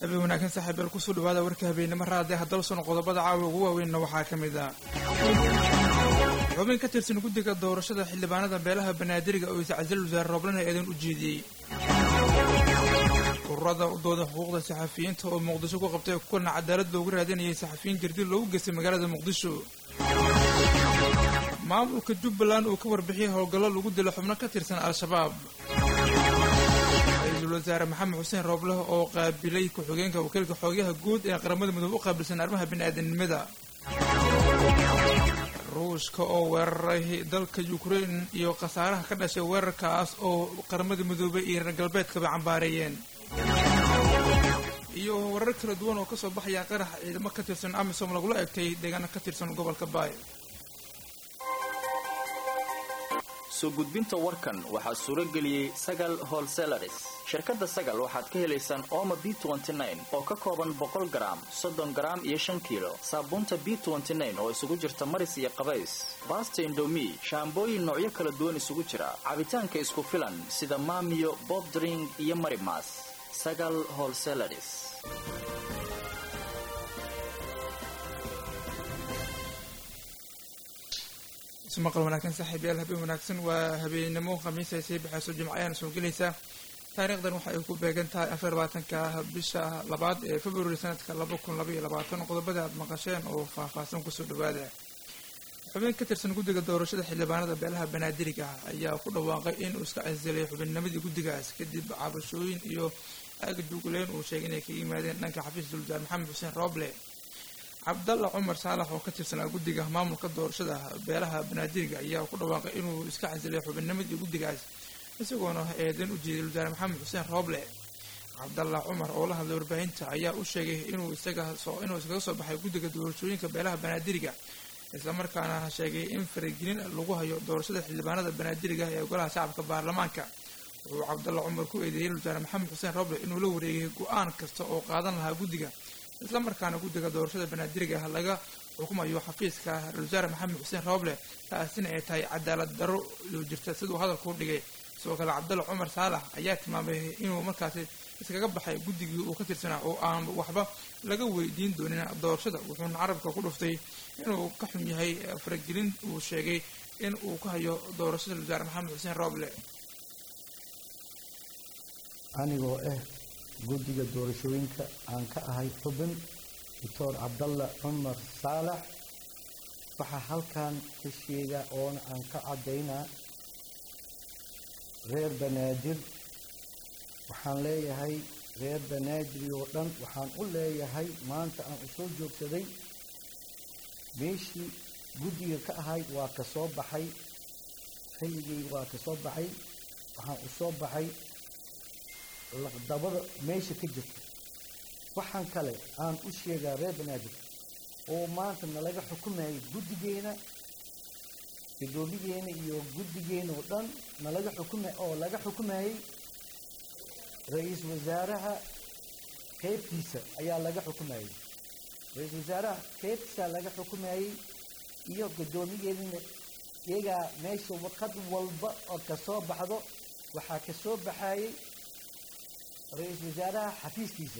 habeen wanaagsan saaxiibeel kusoo dhawaada warka habeennimo raadee haddaba sano qodobada caawa ugu waaweynna waxaa ka mid ah xubin ka tirsan guddiga doorashada xildhibaanada beelaha banaadiriga oo iscasal wasaare rooblan ee eedan u jeediyey ururada u dooda xuquuqda saxafiyiinta oo muqdisho ku qabtay kuna cadaalad loogu raadinayay saxafiyiin jirdil loogu geystay magaalada muqdisho maamulka jubbaland uu ka warbixiyey howlgallo lagu dilo xubno ka tirsan al-shabaab ra-iisul wasaare maxamed xuseen roobleh oo qaabilay ku-xigeenka wakiilka xoogayaha guud ee qaramada midoobe u qaabilsan arrimaha bini-aadanimada ruushka oo weeraray dalka ukrein iyo khasaaraha ka dhashay weerarkaas oo qaramada midoobey iyo reer galbeedkaba cambaareeyeen iyo warar kala duwan oo kasoo baxaya qarax ciidamo ka tirsan amisom lagula egtay deegaana ka tirsan gobolka baay soo gudbinta warkan waxaa suuro geliyey sagal holselaris shirkadda sagal waxaad ka helaysaan ooma b oo ka kooban boqol garaam soddon garaam iyo shan kiilo saabuunta b oo isugu jirta maris iyo qabays baasta indomi shaambooyin noocyo kala duwan isugu jira cabitaanka isku filan sida maamiyo bobdring iyo marimas sagal holselaris ismaqal wanaagsan saaxiibayaal habeen wanaagsan waa habeenimo khamiisa sii baxayso jimco ayaana soo gelaysaa taariikhdan waxa ay ku beegan tahay afar labaatanka bisha labaad ee february sanadka laba kun labaiyo labaatan qodobada aad maqasheen oo faahfaahsan kusoo dhawaada xubin ka tirsan guddiga doorashada xildhibaanada beelaha banaadiriga ah ayaa ku dhawaaqay inuu iska casilay xubinnimadii guddigaas kadib cabashooyin iyo aaga jugleen uu sheegay inay kaga yimaadeen dhanka xafiis dulwasaar maxamed xuseen rooble cabdalla cumar saalax oo ka tirsanaa guddiga maamulka doorashada beelaha banaadiriga ayaa ku dhawaaqay inuu iska casilay xubinnimadii guddigaas isagoona eedan u jeeday wasaare maxamed xuseen rooble cabdalla cumar oo la hadlay warbaahinta ayaa u sheegay inuu isaga soo inuu iskaga soo baxay guddiga doorashooyinka beelaha banaadiriga islamarkaana sheegay in faragelin lagu hayo doorashada xildhibaanada banaadiriga ee golaha shacabka baarlamaanka wuxuu cabdalla cumar ku eedeeyey wasaare maxamed xuseen rooble inuu la wareegay go-aan kasta oo qaadan lahaa guddiga islamarkaana guddiga doorashada banaadiriga ah laga xukumayo xafiiska ra-isul wasaare maxamed xuseen rooble taasina ay tahay cadaalad darro jirta siduu hadalku dhigay sidoo kale cabdalla cumar saalax ayaa tilmaamay inuu markaasi iskaga baxay guddigii uu ka tirsanaa oo aan waxba laga weydiin doonin doorashada wuxuuna carabka ku dhuftay inuu ka xun yahay faragelin uu sheegay in uu ka hayo doorashada wasaare maxamed xuseen rooble anigoo ah guddiga doorashooyinka aan ka ahay xubin doctor cabdalla cumar saalax waxaa halkan ka sheegaa oona aan ka caddaynaa reer banaadir waxaan leeyahay reer banaadiri oo dhan waxaan u leeyahay maanta aan u soo joogsaday meeshii guddiga ka ahayd waa ka soo baxay xilligay waa ka soo baxay waxaan u soo baxay laqdabada meesha ka jirta waxaan kale aan u sheegaa reer banaadir oo maanta nalaga xukumayay guddigeena guddoomigeena iyo guddigeena oo dhan nalaga xukuma oo laga xukumayay ra-iisul wasaaraha qeybtiisa ayaa laga xukumayay ra-iisul wasaaraha qeybtiisa laga xukumayay iyo guddoomigeedina iyagaa meesha warqad walba oo kasoo baxdo waxaa kasoo baxayay ra-iisul wasaaraha xafiiskiisa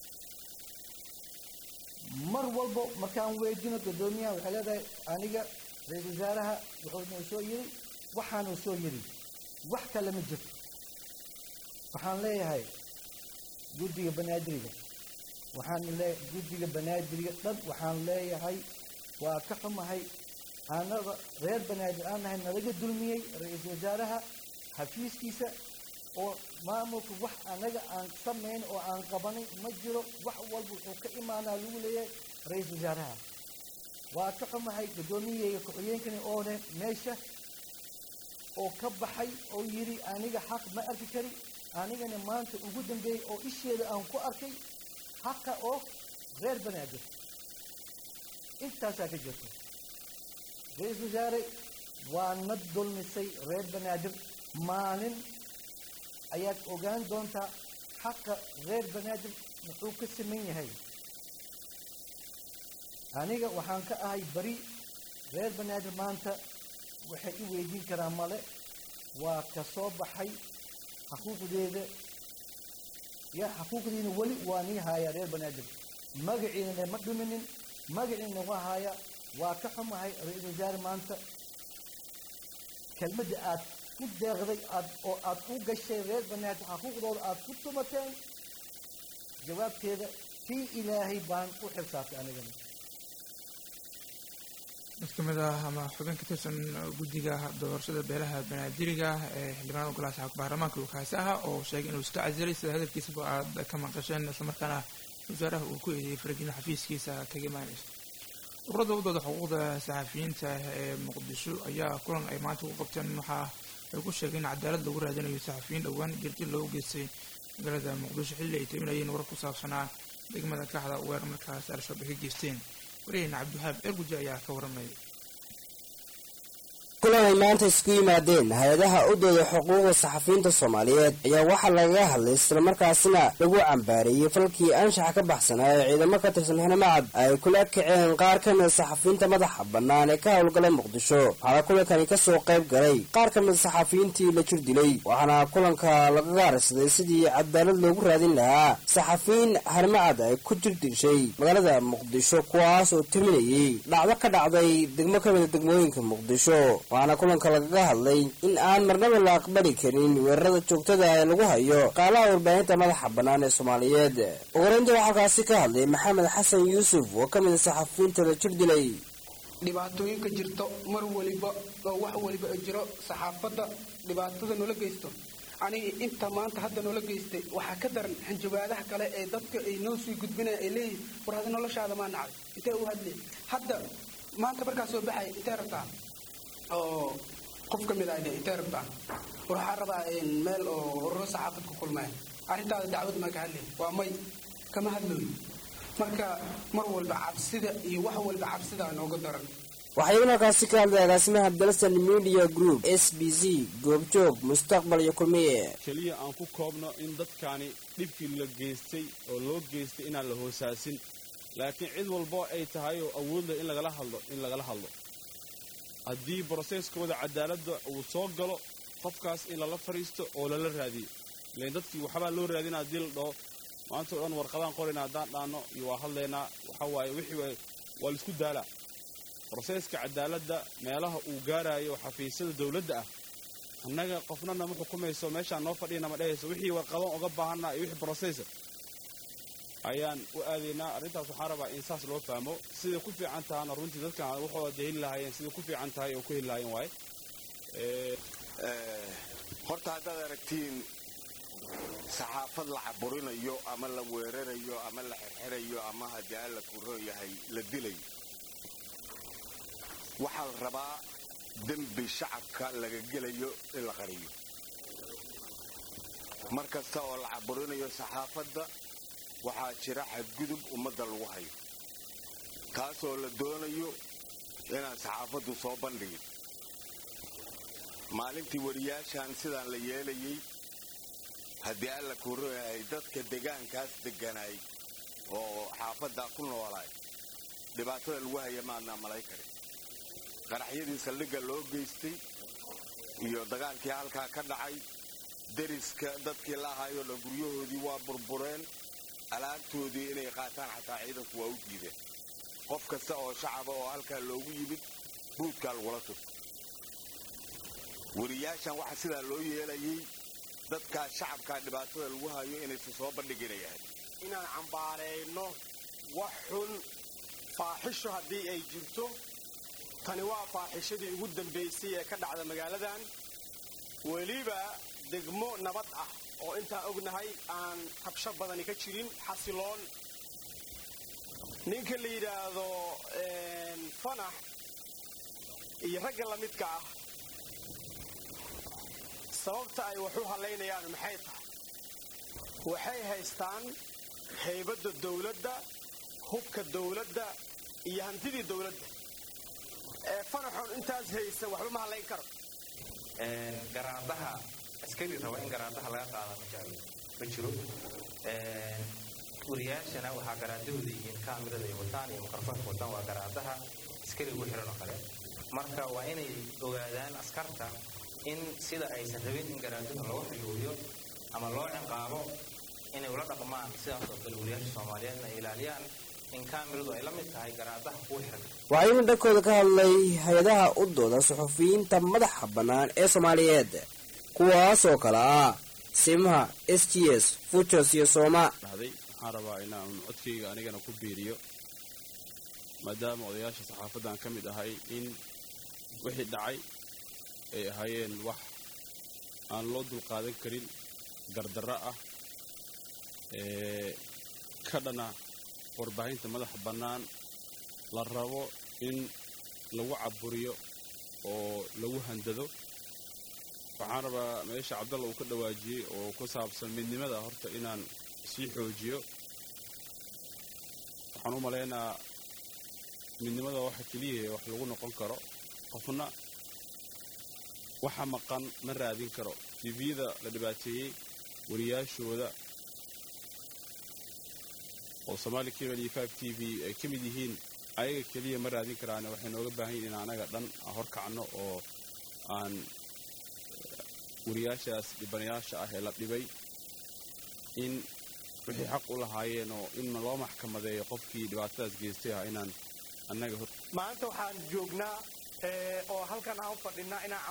mar walba markaan weydino guddoomiyaha waxay leedahay aniga ra-iisul wasaaraha wuxuu noo soo yiri waxaanuu soo yiri wax kale ma jirto waxaan leeyahay guddiga banaadiriga waxaan lee guddiga banaadiriga dhan waxaan leeyahay waa ka xumahay anada reer banaadir aan nahay nalaga dulmiyey ra-iisul wasaaraha xafiiskiisa oo maamulka wax anaga aan samayn oo aan qabanin ma jiro wax walba wuxuu ka imaanaa lagu leeyahay ra-iisul wasaaraha waa ka xumahay guddoomiyaheyga ku-xigeenkani oone meesha oo ka baxay oo yidhi aniga xaq ma arki kari anigana maanta ugu dambeeyey oo isheeda aan ku arkay xaqa oo reer banaadir intaasaa ka jirta ra-iisul wasaare waa na dulmisay reer banaadir maalin ayaad ogaan doontaa xaqa reer banaadir muxuu ka saman yahay aniga waxaan ka ahay bari reer banaadir maanta waxay i weydiin karaa male waa ka soo baxay xuquuqdeeda yaa xaquuqdiina weli waa nii haaya reer banaadir magaciinana ma dhuminin magaciina waa haaya waa ka xumahay ra-iisul wasaare maanta kelmadda aad ku deeqday aad oo aad u gashay reer banaadir xaquuqdooda aad ku tumateen jawaabteeda kii ilaahay baan u xilsaartay anigana mid ka mid ah ama xubin ka tirsan guddiga doorashada beelaha banaadiriga ee xildhibaanada golaha shacabka baarlamaanka uu kaasi ahaa oo sheegay inuu iska casilay sida hadalkiisaba aad ka maqasheen islamarkaana wasaaraha uu ku eedeeyey farajino xafiiskiisa kaga imaanaysa ururada wadooda xuquuqda saxafiyiinta ee muqdisho ayaa kulan ay maanta ku qabteen waxaa ay ku sheegeen in cadaalad lagu raadinayo saxafiyiin dhowaan jirjir loogu geystay magaalada muqdisho xilli ay taminayeen warar ku saabsanaa degmada kaxda weer markaas al-shabaab ay ka geysteen wariyaheyna cabdiwahaab erguji ayaa ka warramaya kulan ay maanta isku yimaadeen hay-adaha u dooda xuquuqda saxafiyiinta soomaaliyeed ayaa waxaa lagaga hadlay islamarkaasina lagu cambaareeyey falkii anshaxa ka baxsanaa ee ciidamo ka tirsan xinamacad ay kula kaceen qaar ka mida saxafiyiinta madaxa bannaan ee ka howlgalay muqdisho waxaana kulankani kasoo qayb galay qaar ka mida saxafiyiintii la jir dilay waxaana kulanka lagaga harsaday sidii cadaalad loogu raadin lahaa saxafiyiin harmacad ay ku jir dishay magaalada muqdisho kuwaas oo timinayay dhacdo ka dhacday degmo ka mida degmooyinka muqdisho waxaana kulanka lagaga hadlay in aan marnaba la aqbali karin weerarada joogtada ee lagu hayo qaalaha warbaahinta madaxa bannaan ee soomaaliyeed ugureynta waxaa kaasi ka hadlay maxamed xasan yuusuf oo ka mid a saxafiyiinta la jir dilay dhibaatooyinka jirto mar waliba oo wax waliba ay jiro saxaafadda dhibaatada noola geysto aniga inta maanta hadda noola geystay waxaa ka daran xanjabaadaha kale ee dadka ay noo sii gudbinaya ay leeyihin war hadi noloshaada maa nacay intee u hadlay hadda maanta markaa soo baxay intee rabtaa oo qof ka mid ah intee rabtaa war waxaa rabaa meel oo ururo saxaafad ku kulmaya arrintaada dacwad maa ka hadlay waa may kama hadlooyo marka mar walba cabsida iyo wax walba cabsida nooga daran waxaa imanakaasi ka hadlay agaasimaha dalsan media group s b c goobjoog mustaqbal iyo kulmiye keliya aan ku koobno in dadkaani dhibkii la geystay oo loo geystay inaan la hoosaasin laakiin cid walbo ay tahay oo awoodleh in lagala hadlo in lagala hadlo haddii broseskooda cadaaladda uu soo galo qofkaas in lala fadhiisto oo lala raadiyo ilan dadkii waxbaa loo raadina haddii la dhaho maanta o dhan warqadaan qorayna haddaan dhaanno iyo waa hadlaynaa waxaa waaye wixii waa laisku daalaa broseeska cadaaladda meelaha uu gaaraayo xafiisyada dawladda ah annaga qofnana ma xukumayso meeshaan noo fadhiyana ma dhehayso wixii warqadan uga baahanna iyo wixii brosesa ayaan u aadaynaa arrintaas waxaan rabaa in saas loo fahmo siday ku fiican tahana runtii dadkan waxooda de heli lahaayeen siday ku fiican tahay oo ku heli lahaayeen waaye horta haddaad aragtiin saxaafad la caburinayo ama la weerarayo ama la xirxirayo ama haddii alla kuron yahay la dilayo waxaa la rabaa dembi shacabka laga gelayo in la qariyo mar kasta oo la caburinayo saxaafadda waxaa jira xadgudub ummadda lagu hayo taasoo la doonayo inaan saxaafaddu soo bandhigin maalintii wariyaashan sidaan la yeelayay haddii alla kuroyahay dadka degaankaas degganaay oo xaafaddaa ku noolaay dhibaatada lagu haya maadnaa malay karin qaraxyadii saldhigga loo geystay iyo dagaalkii halkaa ka dhacay deriska dadkii la ahaayoo dhan guryahoodii waa burbureen alaabtoodii inay qaataan xataa ciidanku waa u diideen qof kasta oo shacaba oo halkaa loogu yimid buudkaa lagula turto wariyaashan waxa sidaa loo yeelayay dadkaa shacabkaa dhibaatada lagu hayo inaysan soo bandhiginayahay inaan cambaarayno wax xun faaxisho haddii ay jirto tani waa faaxishadii ugu dambaysay ee ka dhacda magaaladan weliba degmo nabad ah oo intaan ognahay aan rabsho badani ka jirin xasiloon ninka la yidhaahdo fanax iyo ragga la midka ah sababta ay wax u hallaynayaan maxay tahay waxay haystaan haybadda dawladda hubka dawladda iyo hantidii dawladda ee fanaxoon intaas haysan waxba ma hallayn karo garaadaha askari raba in garaadaha laga qaada ma jeclo ma jiro wariyaashana waxaa garaadahooda yihiin kaamirada ay wataan iyo mikrofoonka wataan waa garaadaha askari ugu xiran oo kale marka waa inay ogaadaan askarta in sida aysan rabin in garaaduhu loo xiyuuyo ama loo ciqaabo inay ula dhaqmaan sidaas oo kale wariyaasha soomaaliyeedna ay ilaaliyaan in kaamiradu ay la mid tahay garaadaha kuwa xiran waxaa iyaguna dhankooda ka hadlay hay-adaha u dooda suxufiyiinta madaxa bannaan ee soomaaliyeed kuwaas oo kale ah simaha s t s futos iyo sooma dhahday waxaan rabaa inaan codkayga anigana ku biiriyo maadaama odayaasha saxaafaddan ka mid ahay in wixii dhacay ay ahaayeen wax aan loo dulqaadan karin dardarro ah ee ka dhana warbaahinta madaxa bannaan la rabo in lagu caburiyo oo lagu handado waxaan rabaa meesha cabdalla uu ka dhawaajiyey oo ku saabsan midnimada horta inaan sii xoojiyo waxaan u malaynaa midnimada waxa keliya wax lagu noqon karo qofna waxa maqan ma raadin karo tvda la dhibaateeyey wariyaashooda oo somaali cable iyo five t v ay ka mid yihiin ayaga keliya ma raadin karaane waxay nooga baahan yihin in anaga dhan aan horkacno oo aan wariyaashaas dhibanayaasha ah ee la dhibay in wixii xaq u lahaayeen oo in loo maxkamadeeyo qofkii dhibaatadaas geystay ah inaan annaga hor maanta waxaan joognaa oo halkan aan u fadhinaa inaan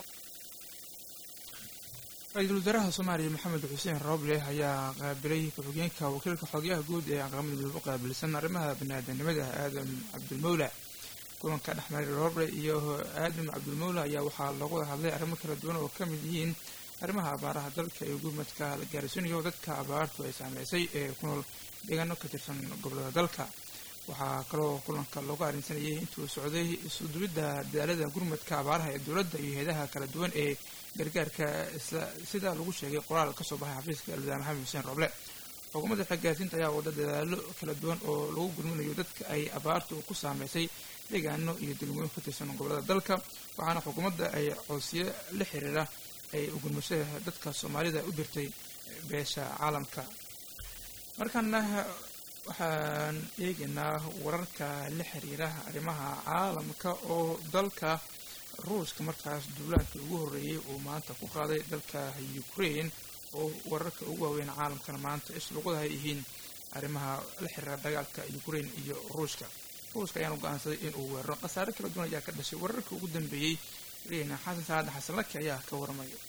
ra-iisul wasaaraha soomaaliya maxamed xuseen rooble ayaa qaabilay ku-xigeenka wakiilka xogayaha guud ee aqramada midoobe u qaabilsan arrimaha baniaadanimada aadan cabdulmawla kulanka dhexmaray rooble iyo aadan cabdulmawla ayaa waxaa lagu wada hadlay arrimo kala duwan oo ka mid yihiin arrimaha abaaraha dalka iyo gurmadka la gaarsiinayo dadka abaartu ay saameysay ee ku nool deegaano ka tirsan gobolada dalka waxaa kaloo kulanka loogu arrinsanayay intuu socday isudubidda dadaalada gurmadka abaaraha ee dowladda iyo hay-adaha kala duwan ee gargaarka sida lagu sheegay qoraal ka soo baxay xafiiska alwadaar maxamed xuseen rooble xukuumadda xaggaarsiinta ayaa wada dadaalo kala duwan oo lagu gurminayo dadka ay abaartu ku saameysay deegaano iyo degmooyin ka tirsan gobolada dalka waxaana xukuumadda ay coodsiyo la xiriira ay ugurmashada dadka soomaalida u dirtay beesha caalamka markaana waxaan eegaynaa wararka la xiriira arrimaha caalamka oo dalka ruushka markaas duulaankii ugu horreeyey uu maanta ku qaaday dalka ukraine oo wararka ugu waaweyn caalamkana maanta isluqada ay yihiin arrimaha la xiriira dagaalka ukraine iyo ruushka ruushka ayaanu go-aansaday inuu weeraro khasaare kala duwan ayaa ka dhashay wararka ugu dambeeyey rina xasan saade xasan laki ayaa ka waramaya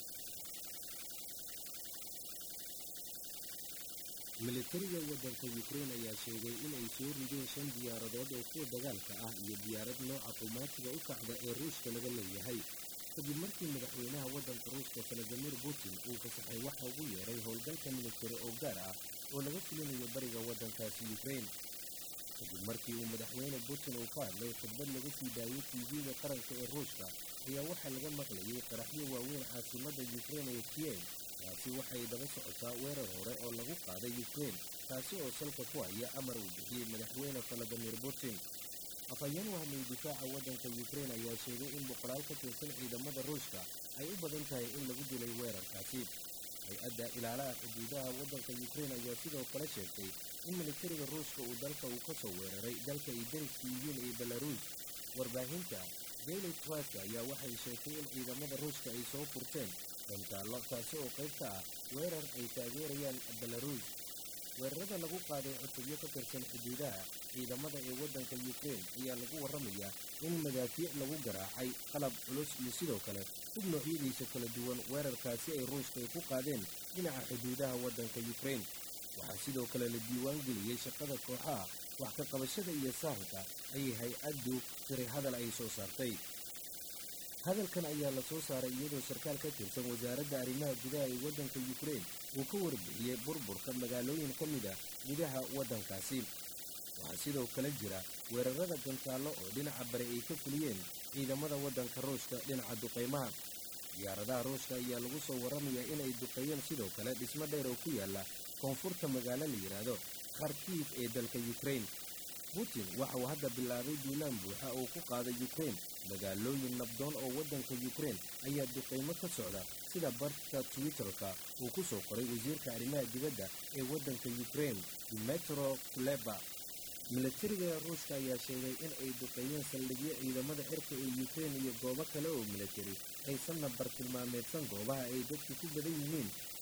militariga waddanka yukrain ayaa sheegay inay soo rideen shan diyaaradood oo kuwa dagaalka ah iyo diyaarad nooca qumaatiga u kacda ee ruushka laga leeyahay kadib markii madaxweynaha waddanka ruushka valadimir putin uu fasaxay waxa ugu yeeray howlgalka militari oo gaar ah oo laga fulinayo bariga waddankaasi yukrain kadib markii uu madaxweyne putin uu ka hadlay khudbad laga sii daayay tv-ga qaranka ee ruushka ayaa waxaa laga maqlayay qaraxyo waaweyn caasimadda yukrain ee kiev taasi waxay daba socotaa weerar hore oo lagu qaaday yukrain taasi oo salka ku haya amar uu bixiyey madaxweyne valadimir putin afhayeen wahmay difaaca waddanka yukrain ayaa sheegay in boqolaal ka tirsan ciidamada ruushka ay u badan tahay in lagu dilay weerarkaasi hay-adda ilaalaha xuduudaha waddanka yukrain ayaa sidoo kale sheegtay in militariga ruushka uu dalka uu ka soo weeraray dalka ay dariska yihiin ee belaruus warbaahinta daily trust ayaa waxay sheegtay in ciidamada ruushka ay soo furteen dantaallo taasi oo qayb ka ah weerar ay taageerayaan belaruus weerarada lagu qaaday cutubyo ka tirsan xuduudaha ciidamada ee waddanka yukrain ayaa lagu warramayaa in madaafiic lagu garaacay qalab culus iyo sidoo kale hub noocyadiisa kala duwan weerarkaasi ay ruushka ay ku qaadeen dhinaca xuduudaha waddanka yukrain waxaa sidoo kale la diiwaan geliyey shaqada kooxaha wax ka qabashada iyo sahanka ayay hay-addu tiri hadal ay soo saartay hadalkan ayaa la soo saaray iyadoo sarkaal ka tirsan wasaaradda arrimaha gudaha ee waddanka yukrain uu ka warbixiyey burburka magaalooyin ka mid ah gudaha waddankaasi waxaa sidoo kale jira weerarada gantaallo oo dhinaca bari ay ka fuliyeen ciidamada waddanka ruushka dhinaca duqaymaha diyaaradaha ruushka ayaa lagu soo warramayaa inay duqeeyeen sidoo kale dhismo dheer oo ku yaalla koonfurta magaalo la yidhaahdo kharkiif ee dalka yukrain putin waxa uu hadda bilaabay duulaan buuxa oo ku qaaday yukrain magaalooyin nabdoon oo waddanka yukrain ayaa duqaymo ka socda sida bartka twitterka uu ku soo qoray wasiirka arrimaha dibadda ee waddanka yukrain dimetro kuleba militariga ruushka ayaa sheegay in ay duqeeyeen saldhigyo ciidamada cirka ee yukrain iyo goobo kale oo militari aysanna bartilmaameedsan goobaha ay dadku ku badan yihiin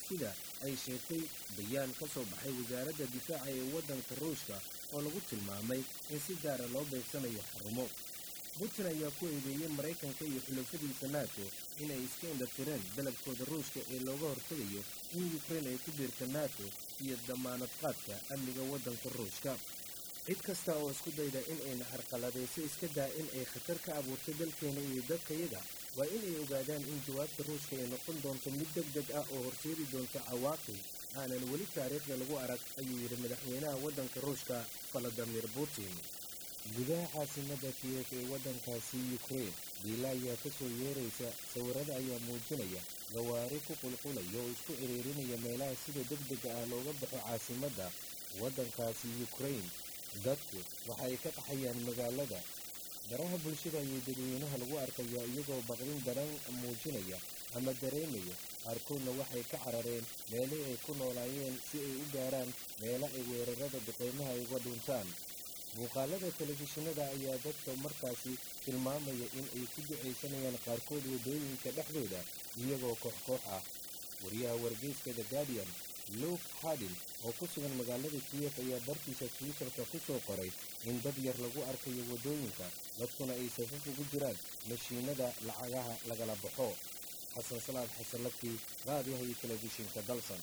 sida ay sheegtay bayaan ka soo baxay wasaaradda difaaca ee waddanka ruushka oo lagu tilmaamay in si gaara loo beegsanayo xarumo putin ayaa ku eedeeyey maraykanka iyo xulafadiisa nato inay iska indhatireen dalabkooda ruushka ee looga hortegayo in yukrain ay ku biirto nato iyo damaanad qaadka amniga waddanka ruushka cid kasta oo isku dayda in ayna carqaladayso iska daa in ay khatar ka abuurto dalkeena iyo dadkayaga waa inay ogaadaan in jawaabta ruushka ay noqon doonto mid deg deg ah oo horseedi doonto cawaaqib aanan weli taariikhda lagu arag ayuu yidhi madaxweynaha waddanka ruushka valadimir putin gudaha caasimadda kiyef ee waddankaasi yukrain diila ayaa ka soo yeeraysa sawirada ayaa muujinaya gawaari ku qulqulaya oo isku ciriirinaya meelaha sida deg dega ah looga baxo caasimadda waddankaasi yukrain dadku waxa ay ka qaxayaan magaalada baraha bulshada ayay dadweynaha lagu arkayaa iyagoo baqdin daran muujinaya ama dareemaya qaarkoodna waxay ka carareen meelihii ay ku noolaayeen si ay u gaaraan meelo ay weerarada duqeymaha ay uga dhuntaan muuqaalada telefishinada ayaa dadka markaasi tilmaamaya in ay ku ducaysanayaan qaarkood waddooyinka dhexdooda iyagoo koox koox ah wariyaha wargeyska the guardian luke hadin oo ku sugan magaalada kiyef ayaa bartiisa twitterka ku soo qoray in dad yar lagu arkayo waddooyinka dadkuna ay safaf ugu jiraan mashiinada lacagaha lagala baxo xasan salaad xasanlakii raadiyaha iyo telefishinka dalsan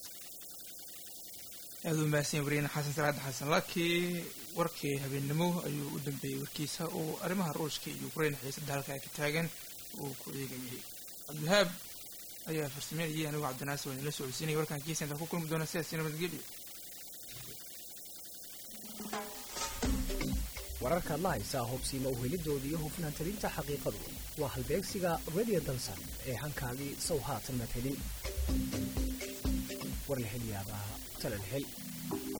aada u mahadsan wariyaene xasan salaad xasan laki warkii habeennimo ayuu u dambeeyey warkiisa oo arrimaha ruushka iyo ukrain xiisada halka ay ka taagan uu ku eegayay cabdiwahaab ayaa farsameynayay anigu cabdinaasir waan ila socodsiinaya warkaan kiisa intaan ku kulmi doona sidaasi nabadgelyo wararkaad la haysaa hubsiima uhelidooda iyo hufnaan talinta xaqiiqadu waa halbeegsiga radio dansan ee hankaagii sow haatan madhelin war la hel yaabaa talal hel